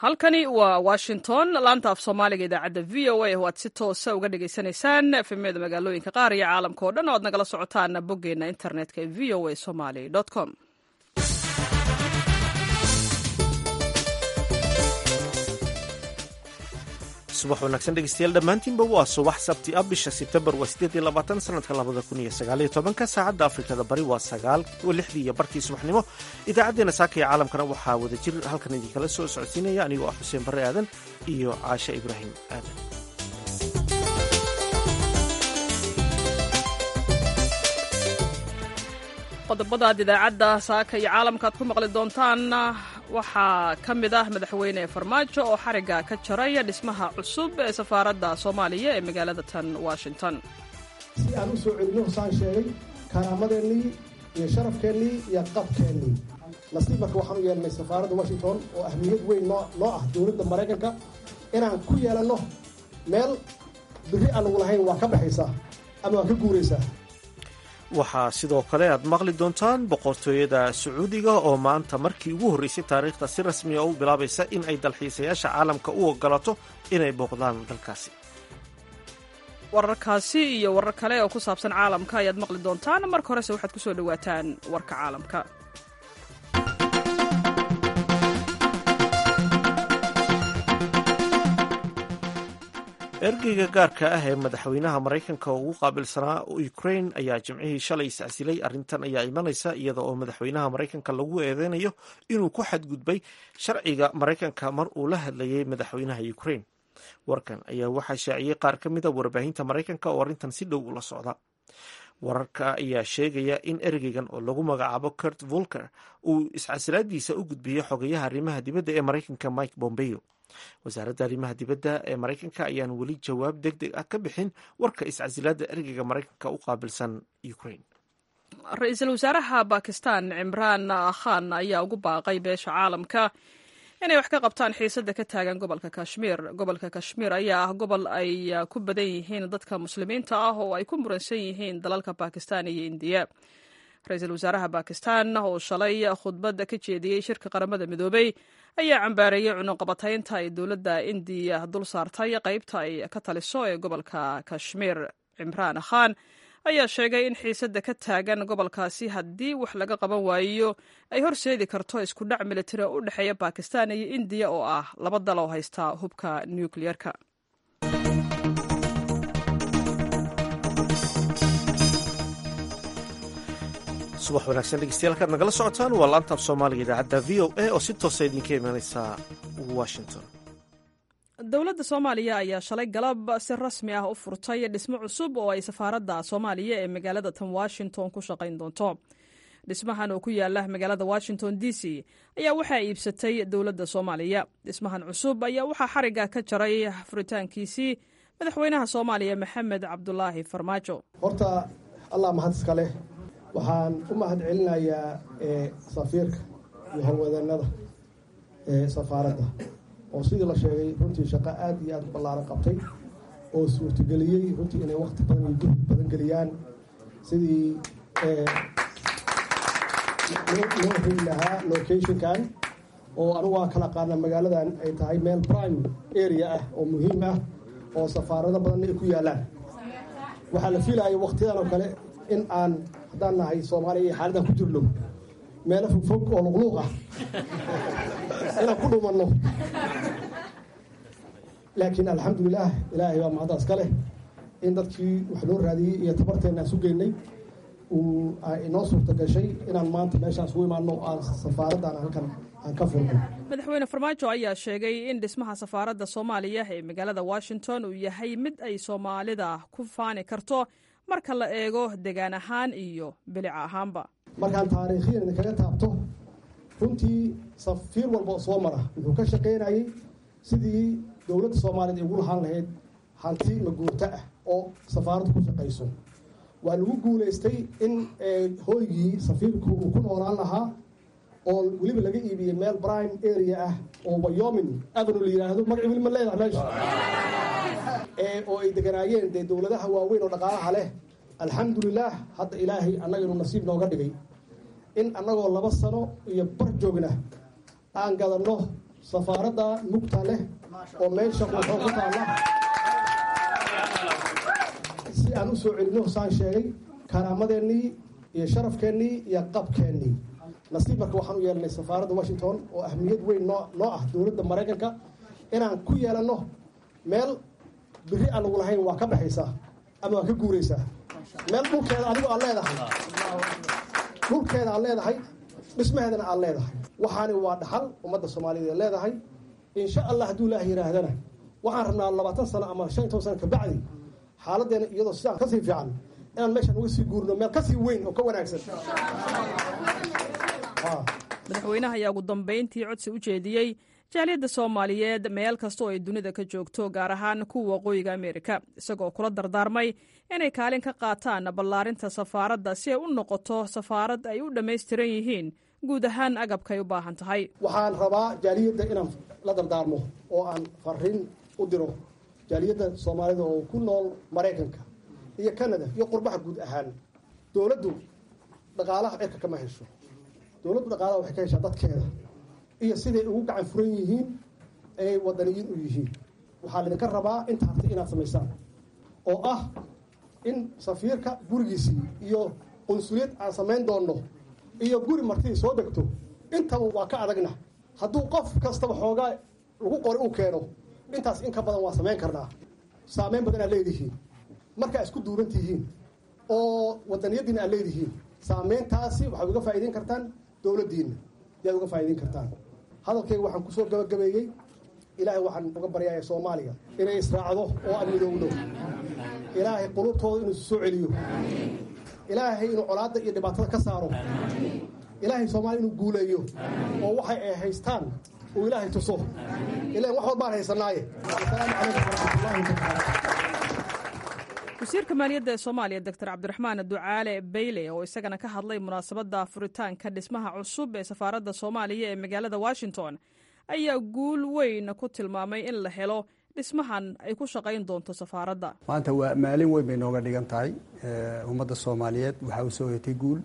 halkani waa washington laanta af soomaaliga idaacadda v o a oo aad si toosa uga dhagaysanaysaan efemyada magaalooyinka qaar iyo caalamka oo dhan o aad nagala socotaan boggeena internetka ee v o a somaly com subax wanaagsan dhegeystayaal dhammaantiinba waa subax sabti ah bisha sebtembar waa sideed iyo labaatan sanadka labada kun iyo sagaaliyo tobanka saacadda afrikada bari waa sagaal lixdii iyo barkii subaxnimo idaacaddeenna saaka iyo caalamkana waxaa wada jir halkan idinkala soo socodsiinaya anigoo ah xuseen barre aadan iyo caashe ibraahim aadan qodobada aad idaacadda saaka iyo caalamka aad ku maqli doontaan waxaa ka mid ah madaxweyne farmaajo oo xarigga ka jaraya dhismaha cusub ee safaaradda soomaaliya ee magaalada tan washington si aan u soo celino saan sheegay karaamadeennii iyo sharafkeennii iyo qabkeennii nasiib marka waxaan u yeelnay safaaradda washington oo ahmiyad weyn noo ah dowladda maraykanka inaan ku yeelanno meel biri aanagu lahayn waa ka baxaysaa ama waa ka guuraysaa waxaa sidoo kale aad maqli doontaan boqortooyada sacuudiga oo maanta markii ugu horreysay taariikhda si rasmiya u bilaabaysa in ay dalxiisayaasha caalamka u ogolaato inay booqdaan dalkaasi wararkaasi iyo warar kale oo ku saabsan caalamka ayaad maqli doontaan marka horese waxaad ku soo dhowaataan warka caalamka ergeyga gaarka ah ee madaxweynaha maraykanka oo ugu qaabilsanaa ukrain ayaa jimcihii shalay iscasilay arrintan ayaa imanaysa iyada oo madaxweynaha maraykanka lagu eedeynayo inuu ku xadgudbay sharciga maraykanka mar uu la hadlayay madaxweynaha ukrain warkan ayaa waxaa shaaciyey qaar ka mida warbaahinta maraykanka oo arrintan si dhow ula socda wararka ayaa sheegaya in ergeygan oo lagu magacaabo kurt volker uu iscasilaadiisa u gudbiyey xogayaha arrimaha dibadda ee maraykanka mike bombeo wasaaradda arrimaha dibadda ee maraykanka ayaan weli jawaab deg deg ah ka bixin warka iscasilaadda ergeyga maraykanka u qaabilsan ukraine ra-iisul wasaaraha bakistan cimraan khan ayaa ugu baaqay beesha caalamka inay wax ka qabtaan xiisadda ka taagan gobolka kashmiir gobolka kashmiir ayaa ah gobol ay ku badan yihiin dadka muslimiinta ah oo ay ku muransan yihiin dalalka bakistan iyo indiya ra-iisul wasaaraha bakistan oo shalay khudbadda ka jeediyey shirka qaramada midoobey ayaa cambaareeyey cunuqabataynta ay dowladda indiya dul saartay qaybta ay ka taliso ee gobolka kashmiir cimraan khan ayaa sheegay in xiisadda ka taagan gobolkaasi haddii wax laga qaban waayo ay horseedi karto isku dhac militari oo u dhexeeya bakistan iyo indiya oo ah laba dal oo haysta hubka nukliyeerka subax wanaagsan dhegeystayaal kaad nagala socotaan waa laantaaf soomaaliga idaacadda v o a oo si toosa idinka imaaneysa washington dowladda soomaaliya ayaa shalay galab si rasmi ah u furtay dhismo cusub oo ay safaaradda soomaaliya ee magaalada tan washington ku shaqayn doonto dhismahan oo ku yaala magaalada washington d c ayaa waxaa iibsatay dowladda soomaaliya dhismahan cusub ayaa waxaa xarigga ka jaray furitaankiisii madaxweynaha soomaaliya maxamed cabdulaahi farmaajo horta allah mahad iska leh waxaan u mahad celinayaa safiirka iyo howlwadeennada ee safaaradda oo sidii la sheegay runtii shaqo aad iyo aad u ballaaran qabtay oo suurtageliyey runtii inay wakti badan iyo gurdi badan geliyaan sidii loo heli lahaa locationkan oo anigu waan kala qaana magaaladan ay tahay meel prime area ah oo muhiim ah oo safaarado badanna ay ku yaalaan waxaa la fiilaya waktiyadan oo kale in aan haddaan nahay soomaaliya iyo xaaladan ku jirno meelo fogfog oo luqluuq ah inaan ku dhumanno laakiin alxamdulilaah ilaahay baa mahaddaas ka leh in dadkii wax loo raadiyey iyo tabarteenna aan su geynay uu inoo suurta gashay inaan maanta meeshaan isugu imaano aan safaaraddan halkan aan ka furno madaxweyne farmaajo ayaa sheegay in dhismaha safaaradda soomaaliya ee magaalada washington uu yahay mid ay soomaalida ku faani karto marka la eego degaan ahaan iyo bilic ahaanba markaan taariikhiyan idinkaga taabto runtii safiir walba oo soo mara wuxuu ka shaqaynayay sidii dowladda soomaaliyeed ay ugu lahaan lahayd hanti maguurto ah oo safaaraddu ku shaqayso waa lagu guulaystay in hooygii safiirku uu ku noolaan lahaa oo weliba laga iibiyey meel prime area ah oo wyomin avenue la yidhaahdo magaci weli ma leedahay meesha oo ay deganaayeen dee dowladaha waaweyn oo dhaqaalaha leh alxamdulilaah hadda ilaahay annaga inuu nasiib nooga dhigay in annagoo laba sano iyo bar joogna aan gadanno safaaradda mugta leh oo meesha quuxoo ku taalla si aan u soo celinno saan sheegay karaamadeennii iyo sharafkeennii iyo qabkeennii nasiib marka waxaan u yeelanay safaaradda washington oo ahmiyad weyn noo noo ah dowladda maraykanka inaan ku yeelanno meel biri aan lagu lahayn waa ka baxaysaa ama waa ka guuraysaa meel dhulkeeda adigu aad leedahay dhulkeeda aad leedahay dhismaheedana aad leedahay waxaani waa dhaxal ummadda soomaaliyeed ee leedahay insha allah hadduu ilaah yihaahdana waxaan rabnaa labaatan sano ama shan iyo toban sano kabacdi xaaladdeena iyadoo sidaan kasii fiican inaan meeshaan uga sii guurino meel kasii weyn oo ka wanaagsan madaxweynaha ayaa ugu dambayntii codsi u jeediyey jaaliyadda soomaaliyeed meel kasta oo ay dunida ka joogto gaar ahaan kuwa waqooyiga ameerika isagoo kula dardaarmay inay kaalin ka qaataan ballaarinta safaaradda si ay u noqoto safaarad ay u dhammaystiran yihiin guud ahaan agabkaay u baahan tahay waxaan rabaa jaaliyadda inaan la dardaarmo oo aan fariin u diro jaaliyadda soomaalida oo ku nool maraykanka iyo canada iyo qurbaha guud ahaan dowladdu dhaqaalaha cirka kama hesho dowladdu dhaqaalaha waxay ka heshaa dadkeeda iyo siday ugu gacan furan yihiin ay wadaniyiin u yihiin waxaa laydinka rabaa inta hartay inaad samaysaan oo ah in safiirka gurigiisii iyo qunsuliyad aan samayn doonno iyo guri martidii soo degto intaba waa ka adagna hadduu qof kastaba xoogaa lagu qori uu keeno intaas in ka badan waa samayn karnaa saameyn badan aad leedihiin markaa isku duuran tihiin oo wadaniyadiina aad leedihiin saameyntaasi waxaad uga faa'iideyn kartaan dowladdiinna yaad uga faa'iideyn kartaan hadalkayga waxaan kusoo gabagabeeyey ilaahay waxaan uga baryaaya soomaaliya inay israacdo oo aan midowno ilaahay qulubtooda inuu isu soo celiyo ilaahay inuu colaadda iyo dhibaatada ka saaro ilaahay soomaaliya inuu guuleeyo oo waxay ay haystaan uu ilaahay tuso ilaan wax walbaan haysanaaye asalaamu calaykum waraxmatullaahi tacaala wasiirka maaliyadda ee soomaaliya doctor cabdiraxmaan ducaale bayle oo isagana ka hadlay munaasabadda furitaanka dhismaha cusub ee safaaradda soomaaliya ee magaalada washington ayaa guul weyn ku tilmaamay in la helo dhismahan ay ku shaqayn doonto safaaradda maanta waa maalin weyn bay nooga dhigan tahay ummadda soomaaliyeed waxaa usoo hoyatay guul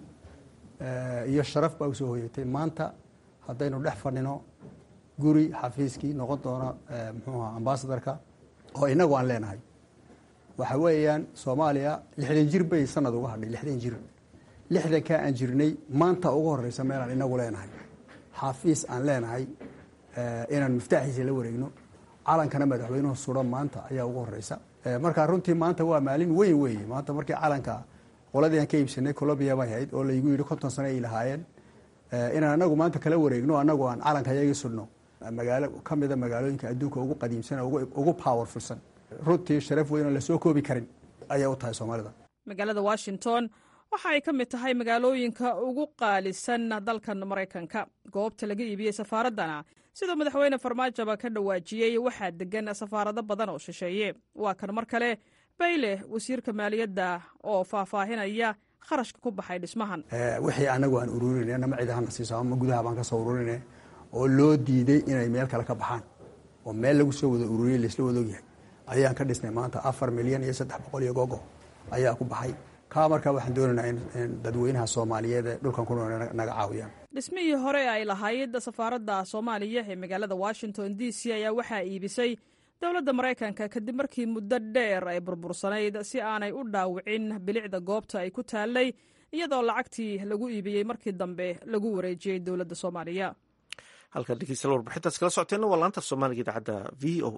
iyo sharaf baa usoo hoyatay maanta haddaynu dhex fadhino guri xafiiskii noqon doona muxuuha ambasadarka oo inagu aan leenahay waxa weeyaan soomaaliya lixdan jir bay sanad uga hadhay lixdan jir lixdankaa aan jirnay maanta ugu horeysa meelaan inagu leenahay xafiis aan leenahay inaan miftaaxiisa la wareegno calankana madaxweynuhu suran maanta ayaa ugu horeysa markaa runtii maanta waa maalin weyn weeye maanta markii calanka qoladii aan ka iibsanay colombia bay ahayd oo laygu yidhi konton sano ay lahaayeen inaan anagu maanta kala wareegno anagu aan calanka yaga sudhno magaalo ka mida magaalooyinka adduunka ugu qadiimsan ugu powerfulsan runtii sharaf weyn oo lasoo koobi karin ayay u tahay soomaalida magaalada washington waxa ay ka mid tahay magaalooyinka ugu qaalisan dalkan maraykanka goobta laga iibiyey safaaraddana sidoo madaxweyne farmaajoba ka dhawaajiyey waxaa degan safaarado badan oo shisheeye waa kan mar kale bayle wasiirka maaliyadda oo faahfaahinaya kharashka ku baxay dhismahan wixii anagu aan ururinay nama cid ahana siiso ama gudaha baan ka soo ururinay oo loo diiday inay meel kale ka baxaan oo meel lagu soo wada ururiyey laisla wadogyahay ayaan ka dhisnay maanta afar milyan iyo saddex boqol iyo gogo ayaa ku baxay kaa markaa waxaan doonaynaa in dadweynaha soomaaliyeed ee dhulkan ku nool naga caawiyaan dhismihii hore ay lahayd safaaradda soomaaliya ee magaalada washington d c ayaa waxaa iibisay dowladda maraykanka kadib markii muddo dheer ay burbursanayd si aanay u dhaawicin bilicda goobta ay ku taallay iyadoo lacagtii lagu iibiyey markii dambe lagu wareejiyey dowladda soomaaliya halkan dhegeystayaal warbixintaas kala socoteenna waa laanta soomaaliga idaacadda v o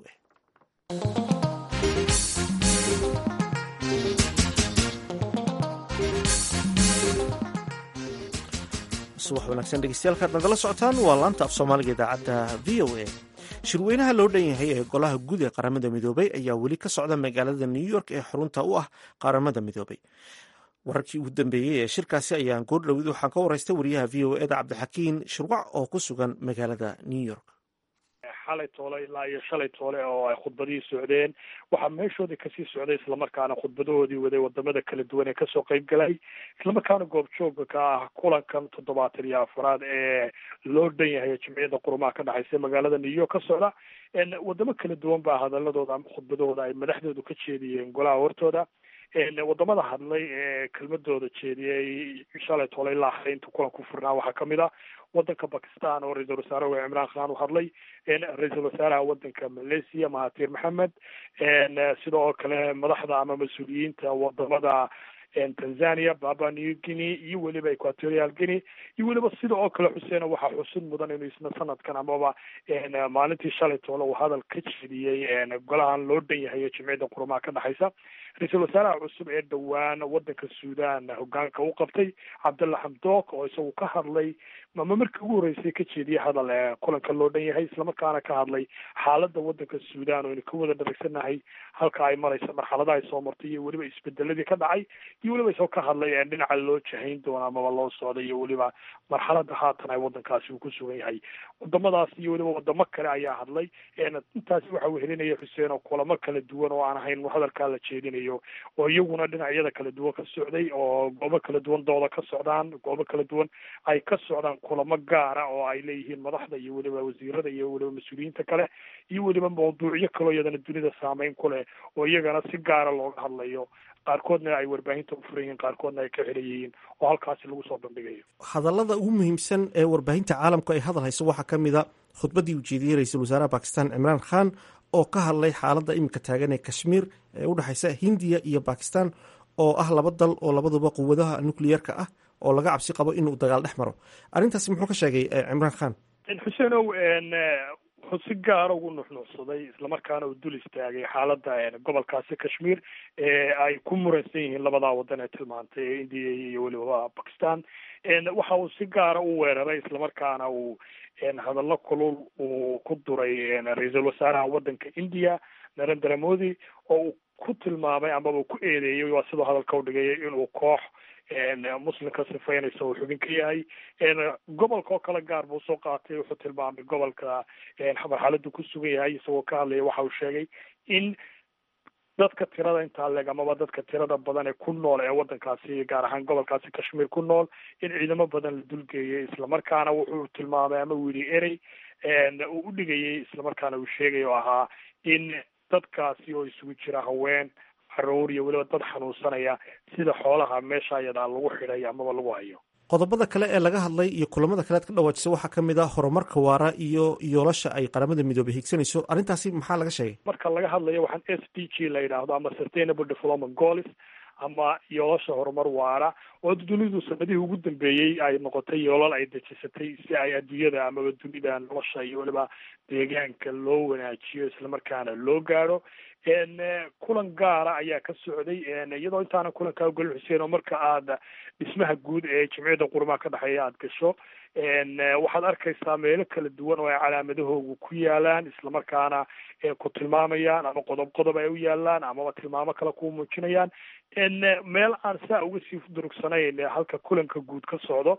a subax wanaagsan dhegeystayaal nagala socotaan waa laanta af soomaaliga idaacadda v o a shirweynaha loo dhan yahay ee golaha guud ee qaramada midoobay ayaa weli ka socda magaalada new york ee xarunta u ah qaramada midoobay wararkii ugu dambeeyey ee shirkaasi ayaan goordhowid waxaan ka waraystay wariyaha v o eda cabdixakiin shirwac oo ku sugan magaalada new york xalay toole ilaa iyo shalay toole oo ay khudbadihii socdeen waxaa meeshoodii kasii socday islamarkaana khudbadahoodii waday wadamada kala duwan ee kasoo qeyb galay islamarkaana goobjooga ka ah kulankan toddobaatan iyo afaraad ee loo dhan yahay jimciyada qurumaha ka dhexaysa magaalada new york ka socda wadamo kala duwan baa hadaladooda ama khudbadahooda ay madaxdoodu ka jeediyeen golaha hortooda wadamada hadlay ee kelmadooda jeediyey shalay tole ilaa xalay intuu kulanku furnaa waxaa kamid ah wadanka bakistan oo ra-iisul wasaaraha cimraan khan u hadlay ra-iisul wasaaraha wadanka malaysia mahatir maxamed sidoo kale madaxda ama mas-uuliyiinta wadamada tanzania baba new guinea iyo weliba equatorial guinea iyo weliba sida oo kale xuseen waxaa xusid mudan inuu isna sanadkan amaba maalintii shalay toole uu hadal ka jeediyey golahan loo dhan yahay ee jimciyadda qurumaha ka dhexaysa ra-iisul wasaaraha cusub ee dhowaan wadanka suudan hogaanka u qabtay cabdalla xamdook oo isagu ka hadlay ama markii ugu horreysay ka jeediyey hadal kulanka loo dhan yahay islamarkaana ka hadlay xaaladda wadanka suudan oo aynu ka wada dharagsanahay halka ay maraysa marxaladaha ay soo martay iyo weliba isbedeladii ka dhacay iyo weliba isagoo ka hadlay dhinaca loo jahayn doono amaba loo socday iyo weliba marxalada haatan ay wadankaasi uu ku sugan yahay wadamadaas iyo weliba wadamo kale ayaa hadlay intaasi waxa uu helinaya xuseen oo kulamo kala duwan oo aan ahayn hadalkaa la jeedinayo oo iyaguna dhinacyada kala duwan ka socday oo goobo kala duwan dooda ka socdaan goobo kala duwan ay ka socdaan kulamo gaara oo ay leeyihiin madaxda iyo weliba wasiirada iyo weliba mas-uuliyiinta kale iyo weliba mawduucyo kaloo iyadana dunida saameyn ku leh oo iyagana si gaara looga hadlayo qaarkoodna ay warbaahinta u furan yihiin qaarkoodna ay ka xiran yihiin oo halkaasi lagu soo bandhigayo hadallada ugu muhiimsan ee warbaahinta caalamku ay hadal hayso waxaa ka mid a khudbaddii uu jeediyey ra-iisul wasaaraha bakistan cimraan khan oo ka hadlay xaaladda iminka taagan ee kashmiir ee u dhexaysa hindiya iyo bakistan oo ah laba dal oo labaduba quwadaha nucleyeerka ah oo laga cabsi qabo inuu dagaal dhex maro arrintaasi muxuu ka sheegay cimraan khan xuseenow wuxuu si gaara ugu nuxnuuxsaday islamarkaana uu dul istaagay xaaladda gobolkaasi kashmiir ee ay ku muransan yihiin labadaa wadan ee tilmaantay ee indiya iyo weliba bakistan waxa uu si gaara u weeraray islamarkaana uu hadallo kulul uu ku duray ra-iisul wasaaraha wadanka india narendra modi oo uu ku tilmaamay amaba uu ku eedeeyey waa sidoo hadalka u dhigay inuu koox muslimka sifaynaysa uu xubin ka yahay gobolka oo kale gaar buu soo qaatay wuxuu tilmaamay gobolka marxaladu ku sugan yahay isagoo ka hadlaya waxa uu sheegay in dadka tirada intaa leeg amaba dadka tirada badan ee ku nool ee wadankaasi gaar ahaan gobolkaasi kashmiir ku nool in ciidamo badan la dulgeeyay islamarkaana wuxuu tilmaamay ama uu yidhi erey uu u dhigayay islamarkaana uu sheegay oo ahaa in dadkaasi oo isugu jira haween caruur iyo weliba dad xanuunsanaya sida xoolaha meesha ayadaa lagu xidhay amaba lagu hayo qodobada kale ee laga hadlay iyo kulamada kale ad ka dhawaajisay waxaa ka mid ah horumarka waara iyo yoolasha ay qaramada midoobay higsanayso arrintaasi maxaa laga sheegay marka laga hadlayo waxaan s d g la yidhaahdo ama sustainable development goals ama yoolasha horumar waara oo dunidu sanadihii ugu dambeeyey ay noqotay yoolal ay dejisatay si ay adduunyada amaba dunida nolosha iyo weliba deegaanka loo wanaajiyo islamarkaana loo gaadho kulan gaara ayaa ka socday iyadoo intaana kulankaa ogolin xuseen oo marka aad dhismaha guud ee jimciyadda qurumaha ka dhexeeya aad gasho waxaad arkaysaa meelo kala duwan oo ay calaamadahoogu ku yaalaan islamarkaana ku tilmaamayaan ama qodob qodob ay u yaalaan amaba tilmaamo kale ku muujinayaan meel aan saa uga sii durugsanayn halka kulanka guud ka socdo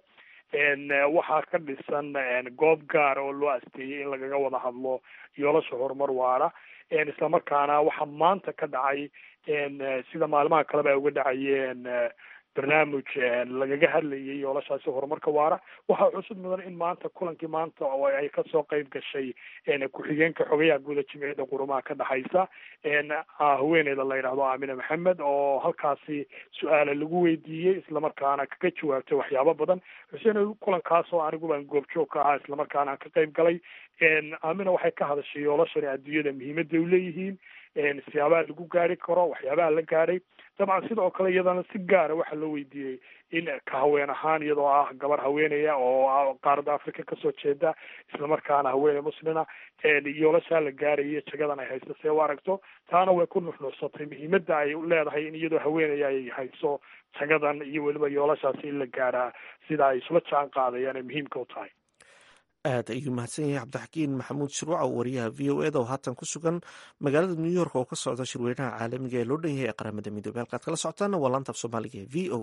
waxaa ka dhisan goob gaara oo loo asteeyey in lagaga wada hadlo yoolasha horumar waara islamarkaana waxaa maanta ka dhacay sida maalimaha kaleba ay uga dhacayeen barnaamij lagaga hadlayay yoolashaasi horumarka waara waxaa cusub mudan in maanta kulankii maanta oo ay kasoo qeyb gashay ku-xigeenka xogayaha guuda jimciyadda qurumaha ka dhexaysa haweeneyda la yidhaahdo aamina maxamed oo halkaasi su-aala lagu weydiiyey islamarkaana kaga jawaabtay waxyaabo badan xuseen kulankaas oo anigu baan goobjoog ka ahaa islamarkaana aan ka qeyb galay aamina waxay ka hadashay yoolashani adduunyada muhiimadda u leeyihiin siyaabaha lagu gaari karo waxyaabaha la gaadhay dabcan sidoo kale iyadana si gaara waxaa loo weydiiyey in ka haween ahaan iyadoo ah gabar haweeneya oo qaaradda africa kasoo jeeda islamarkaana haweene muslina yoolashaa la gaaraya jagadan ay haysto see u aragto taana way ku nuxnuuxsatay muhiimadda ay leedahay in iyadoo haweeneya ay hayso jagadan iyo weliba yoolashaasi in la gaadhaa sida ay isla jaan qaadayaan ay muhiimka u tahay aad ayuu mahadsan yahay cabdixakiin maxamuud shirwac oo wariyaha v o eda oo haatan ku sugan magaalada new york oo ka socda shirweynaha caalamiga ee loo dhan yahay ee qaramada midoobey halkaad kala socotaana waa laanta af soomaaliga ee v o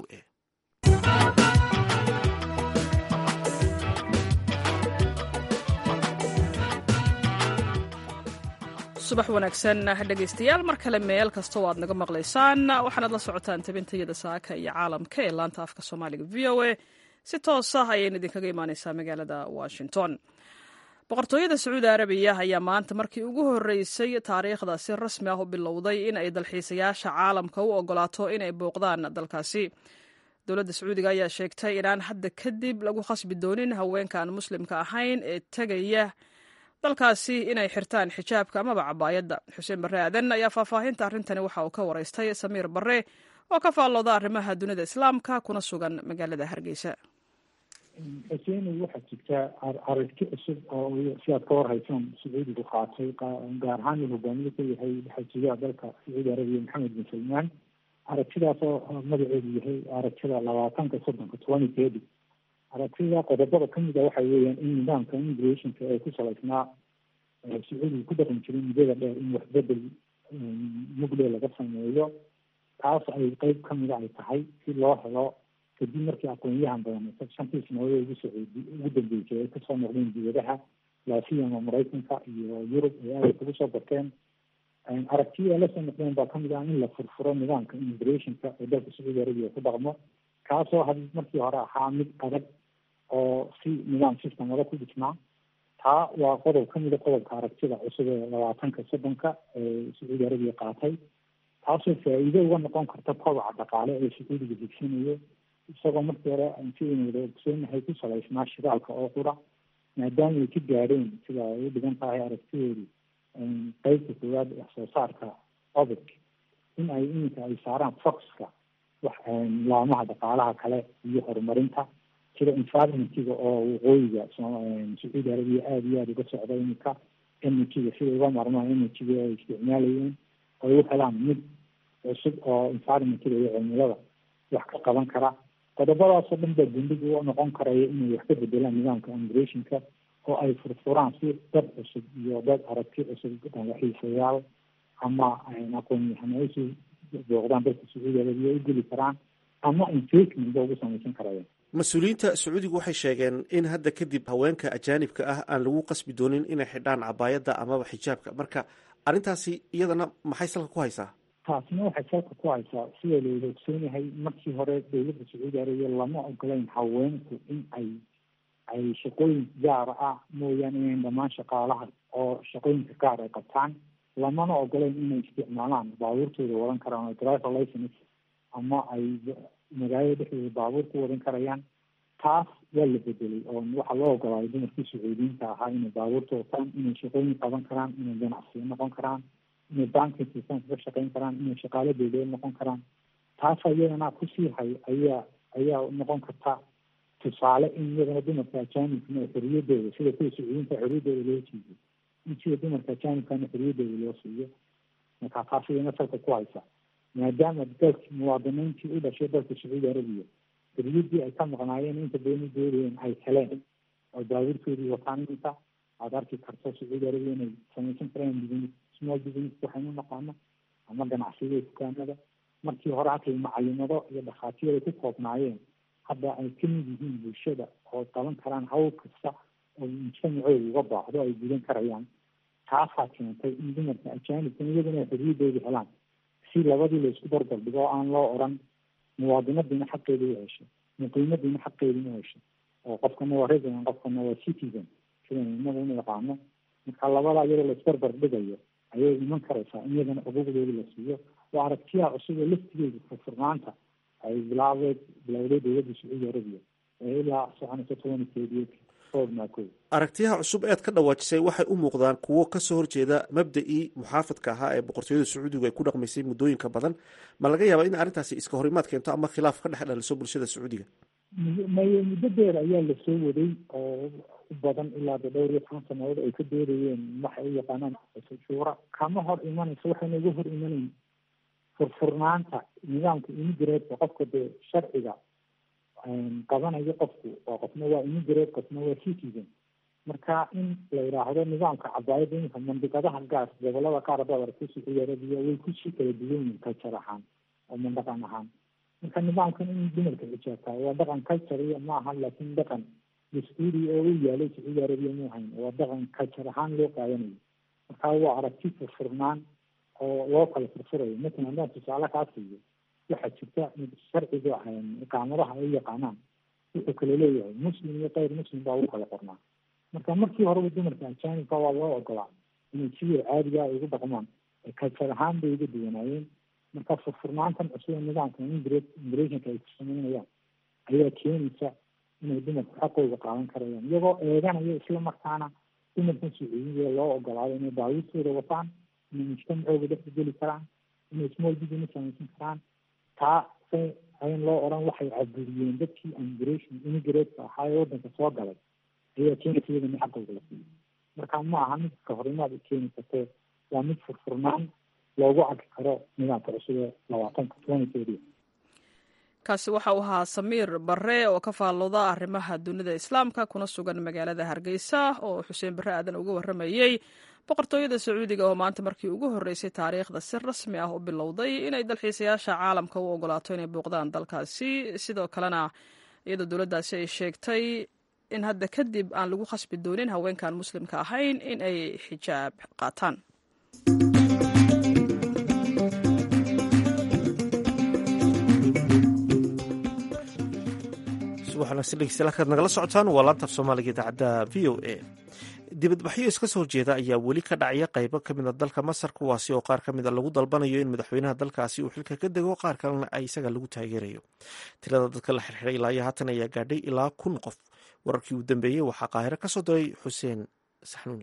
a subax wanaagsan dhegaystayaal mar kale meel kasta oo aad naga maqlaysaan waxaanaad la socotaan tabintayada saaka iyo caalamka ee laanta afka soomaaliga v o a si toos ah ayayna idinkaga imaaneysaa magaalada washington boqortooyada sacuudi arabiya ayaa maanta markii ugu horreysay taariikhda si rasmi ah u bilowday in ay dalxiisayaasha caalamka u ogolaato inay booqdaan dalkaasi dowladda sacuudiga ayaa sheegtay inaan hadda kadib lagu khasbi doonin haweenkaan muslimka ahayn ee tegaya dalkaasi inay xirtaan xijaabka amaba cabaayadda xuseen barre aadan ayaa faahfaahinta arrintani waxa uu ka waraystay samiir barre oo ka faallooda arrimaha dunida islaamka kuna sugan magaalada hargeysa xuseeni waxaa jirta aragti cusub oo sidaad ka warhaysaan sacuudigu qaatay gaar ahaan uu hogaamiye ka yahay xajiyaha dalka sacuudi arabiya maxamed bin salmaan aragtidaas oo magaceedu yahay aragtida labaatanka soddonka twenty thirty aragtida qodobada kamid a waxa weeyaan in nidaamka immigrationka ee ku salaysnaa sacuudiga ku dhaqan jiray muddada dheer in waxbedel mugle laga sameeyo taas ay qeyb kamida ay tahay si loo helo kadib markii aqoonyahan badan shantii sanadood ugu socodi ugu dambeysay ay kasoo noqdeen dibadaha laasiyama maraykanka iyo yurub ay aada kugu soo barteen aragtiya ay lasoo noqdeen baa kamid ah in la furfuro nidaamka immigrationka ee dalka sacuudi arabiya ku dhaqmo kaasoo had markii hore ahaa mid adag oo si nidaam system adag ku dhisnaa taa waa qodob kamid a qodobka aragtida cusub ee labaatanka soddonka ee sacuudi arabiya qaatay taasoo faa-iido uga noqon karta kobaca dhaqaale ee sacuudiga higsanayo isagoo markii hore sidaynu wada ogsoonahay ku salaysnaa shidaalka oo qura maadaama ay ka gaadheen sida ay u dhigan tahay aragtideedu qeybta koowaad wax soo saarka obic in ay iminka ay saaraan foxka wax laamaha dhaqaalaha kale iyo horumarinta sida environmentiga oo waqooyiga sacuudi arabiya aada iyo aada uga socda iminka energyga sida uga marmaan energyga ay isticmaalayeen ay u helaan mid cusub oo environmentiga iyo cimilada wax ka qaban kara qodobadaasoo dhan baa gundhiga u noqon karaya inay wax ka bedelaan nidaamka immigrationka oo ay furfuraan si dad cusub iyo dad aragti cusub xiisayaal ama aqoon-yahano ay soo booqdaan dalka sacuudi arabiya u geli karaan ama investment ba ugu samaysan karaya mas-uuliyiinta sacuudigu waxay sheegeen in hadda kadib haweenka ajaanibka ah aan lagu qasbi doonin inay xidhaan cabaayadda amaba xijaabka marka arrintaasi iyadana maxay salka ku haysaa taasina waxay salka ku haysaa sida lawada ogsoonahay markii hore dowladda sacuudi arabiya lama ogolayn haweenku in ay ay shaqooyin gaara ah mooyaane inayn dhammaan shaqaalaha oo shaqooyinka gaar ay qabtaan lamana ogolayn inay isticmaalaan baabuurtooda wadan karaan oo driver license ama ay magaalada dhexdeeda baabuur ku wadan karayaan taas waa la bedelay oo waxaa loo ogolaaday dumarkii sacuudiyiinta ahaa inay baabuurta wataan inay shaqooyin qaban karaan inay ganacsiyo noqon karaan inay banking systemka ka shaqeyn karaan inay shaqaalo dowladeed noqon karaan taas iyadana kusii hay ayaa ayaa noqon karta tusaale in iyadana dumarka ajaanibkana xoriyadooda sida kuwa sacuudiyiinta xoriyadooda loo siiyo in sida dumarka ajaanibkana xoriyadooda loo siiyo marka taas iyadana salka ku haysa maadaama dalki muwaadiniintii u dhashay dalka sacuudi arabiya xoriyadii ay ka maqnaayeen inta badan u doodayeen ay heleen oo baabuurtoodii wataan iminka aada arki karto sacuudi arabiya inay samaysan karaan business small business waxaynu naqaano ama ganacsiyada dukaanada markii hore halkay macalimado iyo dhakhaatiir ay ku koobnaayeen hadda ay kamid yihiin bulshada oo qaban karaan hawl kasta oo mujtamacooda uga baahdo ay gudan karayaan taasaa keentay in dumarka ajaanibka iyaguna ay xoriyadooda helaan si labadii la isku barbar dhigo oo aan loo oran muwaadinadiina xaqeeda u hesho muqiimadiina xaqeeda u hesho oo qofkana waa resident qofkana waa citizen sidan inaga unu yaqaano marka labada iyadoo la isbarbar dhigayo ayay iman karaysaa in iyadana xuquuqdooda la siiyo waa aragtiyaha cusub ee laftigeedu furfurnaanta ay bilaabeed bilowday dowladda sacuudi arabiya ee ilaa soconaysa toban keediyeed soodmaako aragtiyaha cusub eed ka dhawaajisay waxay u muuqdaan kuwo kasoo horjeeda mabda-ii muxaafadka ahaa ee boqortooyada sacuudigu ay ku dhaqmaysay muddooyinka badan ma laga yaaba in arrintaasi iska horimaad keento ama khilaaf ka dhex dhaliso bulshada sacuudiga may muddo dheer ayaa lasoo waday oo u badan ilaa de dhowr iyo toban sanadood ay ka doodayeen waxay u yaqaanaan shuura kama hor imanayso waxayna uga hor imanayn furfurnaanta nidaamka immigrate qofka dee sharciga qabanayo qofku oo qofna waa immigrate qofna waa citizen marka in la yidhaahdo nidaamka cabaayadda iminka mandiqadaha gaas gobolada qaar haddaad aragto sacuudi arabiya way kusii kala duwan yihin culture ahaan oo mandhaqan ahaan marka nidaamkan in dumarka xijaabtaa waa dhaqan culture ma aha laakiin dhaqan dastuuri oo u yaalay sacuudi arabiya mu hayn waa dhaqan culture ahaan loo qaadanayo marka waa aragti furfurnaan oo loo kala furfurayo matalan haddaan tusaale kaa siiyo waxaa jirta sharciga iqaamadaha ay yaqaanaan wuxuu kala leeyahay muslim iyo kayr muslim baa ugu kala qornaa marka markii horeba dumarka ajaanibka waa loo ogolaa inay sidii caadiga ay ugu dhaqmaan kalsar ahaan bay uga duwanaayeen marka furfurnaantan cusub ee nidaamka immigrationka ay ku sameynayaan ayaa keenaysa inay dumarku xaqooda qaadan karayaan iyagoo eeganaya isla markaana dumarkan sacuudiga loo ogolaado inay baawiistooda wataan inay mujtamacooda dhexda geli karaan inay small business samaysan karaan taa se ayn loo odhan waxay caburiyeen dadkii immigration immigratka ahaa ee waddanka soo galay ayaa keenaysa iyadana xaqooda la siiyo marka ma aha mid ka horimaad u keeni kartee waa mid furfurnaan loogu arki karo nidaamka cusub ee labaatanka twenty thirty kaasi waxa uu ahaa samiir barre oo ka faallooda arrimaha dunida islaamka kuna sugan magaalada hargeysa oo xuseen barre aadan uga warramayey boqortooyada sacuudiga oo maanta markii ugu horreysay taariikhda si rasmi ah u bilowday inay dalxiisayaasha caalamka u ogolaato inay booqdaan dalkaasi sidoo kalena iyadoo dowladdaasi ay sheegtay in hadda kadib aan lagu khasbi doonin haweenkan muslimka ahayn in ay xijaab qaataan waxaad nagala socotaan waa laantaaf soomaaliga idaacadda v o a dibadbaxyo iska soo jeeda ayaa weli ka dhacaya qaybo ka mida dalka masar kuwaasi oo qaar ka mida lagu dalbanayo in madaxweynaha dalkaasi uu xilka ka dego qaar kalena ay isaga lagu taageerayo tirada dadka la xirxiray ilaa iyo haatan ayaa gaadhay ilaa kun qof wararkii uu dambeeyey waxaa qaahiro ka soo diray xuseen saxnuuni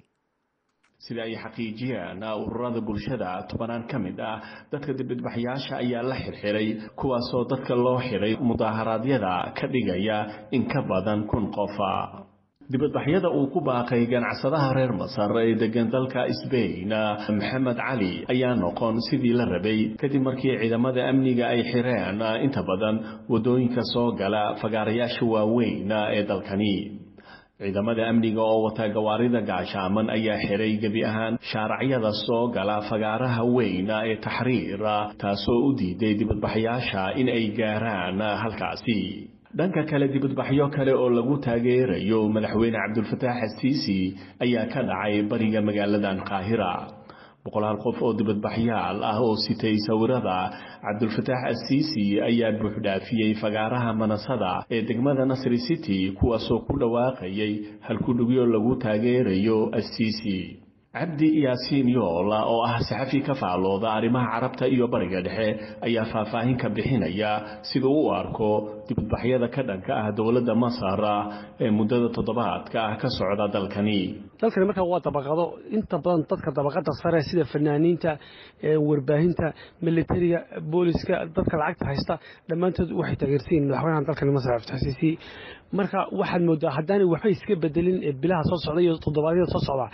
sida ay xaqiijiyeen ururada bulshada tobanaan ka mid ah dadka dibadbaxyaasha ayaa la xirxiray kuwaasoo dadka loo xiray mudaaharaadyada ka dhigaya in ka badan kun qofa dibadbaxyada uu ku baaqay ganacsadaha reer masar ee degan dalka sbain maxamed cali ayaa noqon sidii la rabay kadib markii ciidamada amniga ay xireen inta badan waddooyinka soo gala fagaarayaasha waaweyn ee dalkani ciidamada amniga oo wata gawaarida gaashaaman ayaa xiray gebi ahaan shaaracyada soo gala fagaaraha weyn ee taxriira taasoo u diiday dibadbaxyaasha in ay gaaraan halkaasi dhanka kale dibadbaxyo kale oo lagu taageerayo madaxweyne cabdulfataax asiisi ayaa ka dhacay bariga magaaladan qaahira boqolaal qof oo dibadbaxyaal ah oo sitay sawirada cabdulfataax asiisi ayaa buuxdhaafiyey fagaaraha manasada ee degmada nasri city kuwaasoo ku dhawaaqayay halkudhugyo lagu taageerayo asiisi cabdi yaasiin yoola oo ah saxafi ka faallooda arrimaha carabta iyo bariga dhexe ayaa faahfaahin ka bixinaya sida u arko dibadbaxyada ka dhanka ah dowladda masar ee muddada toddobaadka ah ka socda dalkani dalkani markaa waa dabaqado inta badan dadka dabaqada sare sida fanaaniinta warbaahinta militariga booliska dadka lacagta haysta dhammaantood waxay taageersayiin madaxweynaha dalkani masar abdixasiisi marka waxaad moodaa haddaanay waxba iska bedelin bilaha soo socda iyo toddobaadyada soo socda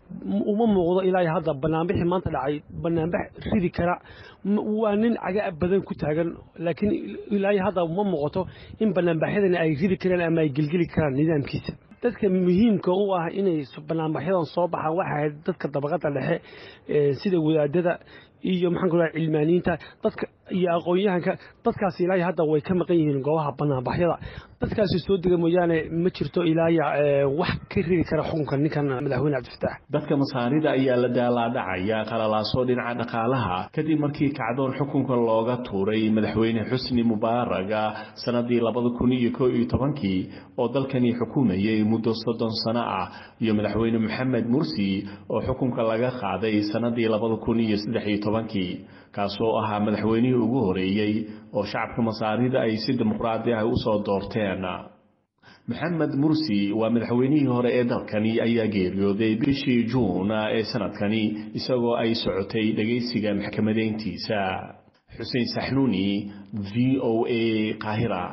uma muuqdo ilaa hadda banaanbixii maanta dhacay banaanbax ridi kara waa nin caga badan ku taagan laakiin ilaa hadda uma muuqato in banaanbaxyadani ay ridi karaan ama ay gelgeli karaan nidaamkiisa dadka muhiimka u ah inay banaanbaxyadan soo baxaan waxay ahayd dadka dabaqada dhexe sida wadaadada iyo maxaan ku raha cilmaaniyiinta dadka iyo aqoon-yahanka dadkaas ilaa hadda way ka maqan yihiin goobaha banaanbaxyada dadkaasi soo dega mooyaane ma jirto ilaaya wax ka ridi kara xukunka ninkan madaxweyne cabdifataax dadka masaarida ayaa la daalaadhacaya qalalaasoo dhinaca dhaqaalaha kadib markii kacdoon xukunka looga tuuray madaxweyne xusni mubaaraga sanadii labada kun iyo koo iyo tobankii oo dalkani xukumayay muddo soddon sano ah iyo madaxweyne maxamed mursi oo xukunka laga qaaday sanadii labada kun iyo saddex iyo tobankii kaasoo ahaa madaxweynihii ugu horeeyey oo shacabka masaarida ay si dimuqraadi ah usoo doorteen maxamed mursi waa madaxweynihii hore ee dalkani ayaa geeriyooday bishii juun ee sanadkani isagoo ay socotay dhegaysiga maxkamadeyntiisa xuseen saxnuuni v o a qaahira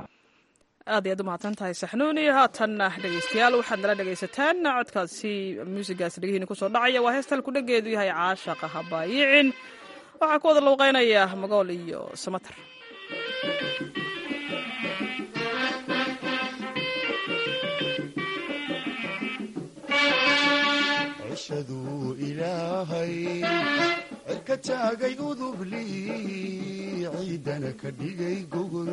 aad ayaad u mahadsan tahay saxnuuni haatanna dhegeystayaal waxaad nala dhegaysataan codkaasi muusigaas dhegihiina kusoo dhacaya waa heesta halku dhageedu yahay caashaqa habaayicin waxaa ku wada lowqeynaya magool iyo samater cishaduu ilaahay cirka taagay udubli ciidana ka dhigay gogol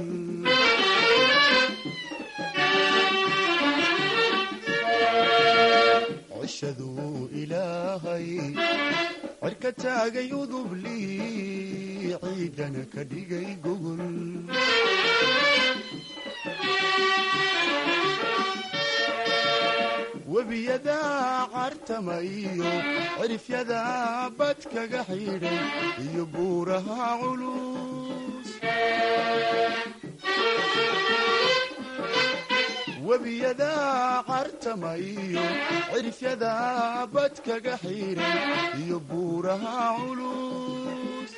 cishaduu ilaahay cirka taagay udubli ciidana ka dhigay gogol webiyada cartama iyo cirifyada bad kaga xidhay iyo buuraha culus webiyada cartama iyo cirifyada bad kaga xidhay iyo buuraha culus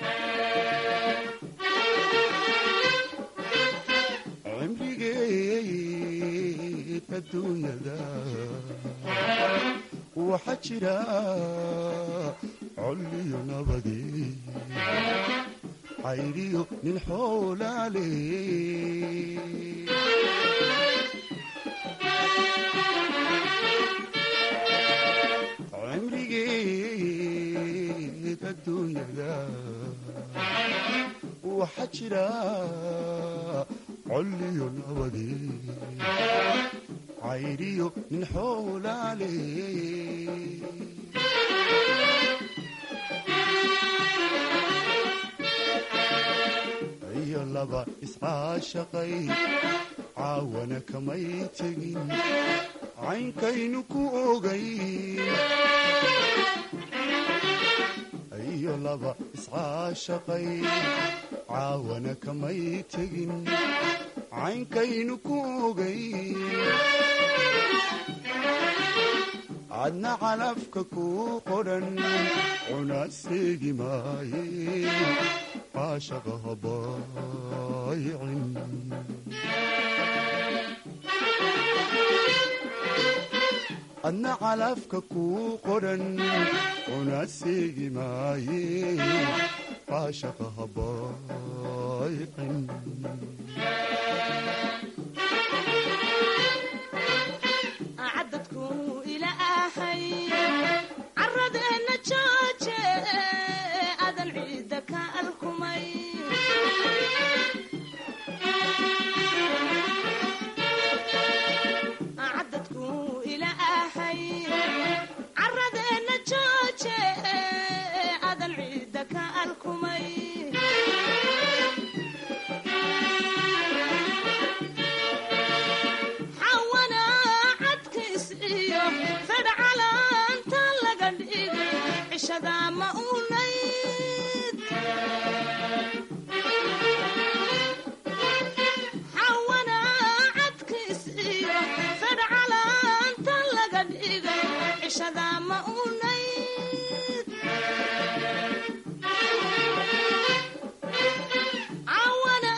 cimrigeed adduunyada waxaa jira colliyo nabadi cayriyo nin xoolaale cimrigeed adduunyada waxaa jira colliyo nabadi cayriyo nin xoolaale iyo laba iscaashaqay caawana kamay tegin caynkaynu ku ogayn iyo laba iscaashaqay caawana kamay tegin caynkaynu ku ogayn adna calafka kuu qodhan cuna seegi maaye caashaqa habaayicin adna calafka kuu qodhan cuna seegi maaye caashaqa habaayicin caradeenna jooje adan ciidda ka alkumay cadadku ilaahay caradeenna jooje adan ciidda ka alkumay xawana cadkays iyo fedhcalaanta laga dhigay cishada ma unayd xawana cadkays iyo fedhcalaanta laga dhigay cishada ma unayd cawana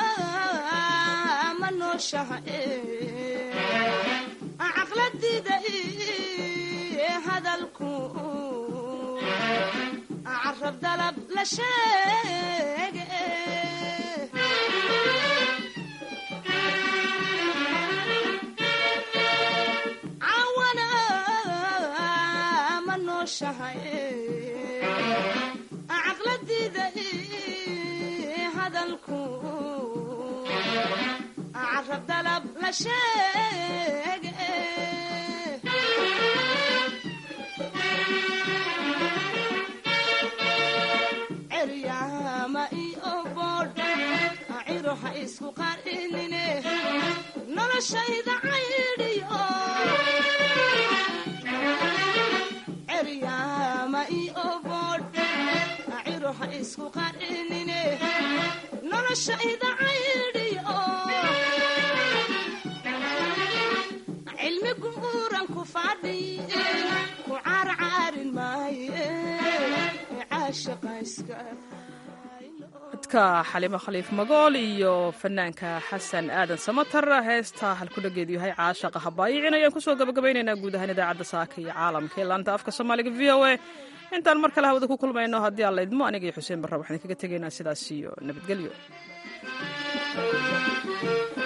ma nooshaha caqladida hadalku carab dalab la sheege cawana ma nooshahay caqladida hadalku carab dalab la sheege ceryaama iyo boodh ciro ha isku qarinine noloshayda caydhiyo ceryaama iyo boodh ciro ha isku qarinine noloshayda caydhiyo cilmi guuran ku fadhi ku caarcaarin maaye caashaqayska codka xalimo khaliif magool iyo fanaanka xasan aadan samatar heesta halkudhageedu yahay caashaqa habaayicin ayaan kusoo gabagabaynaynaa guud ahaan idaacadda saaka iyo caalamka ee laanta afka soomaaliga v o a intaan mar kale hawada ku kulmayno haddii aan laydmo aniga iyo xuseen barra waxaan kaga tegaynaa sidaas iyo nabadgelyo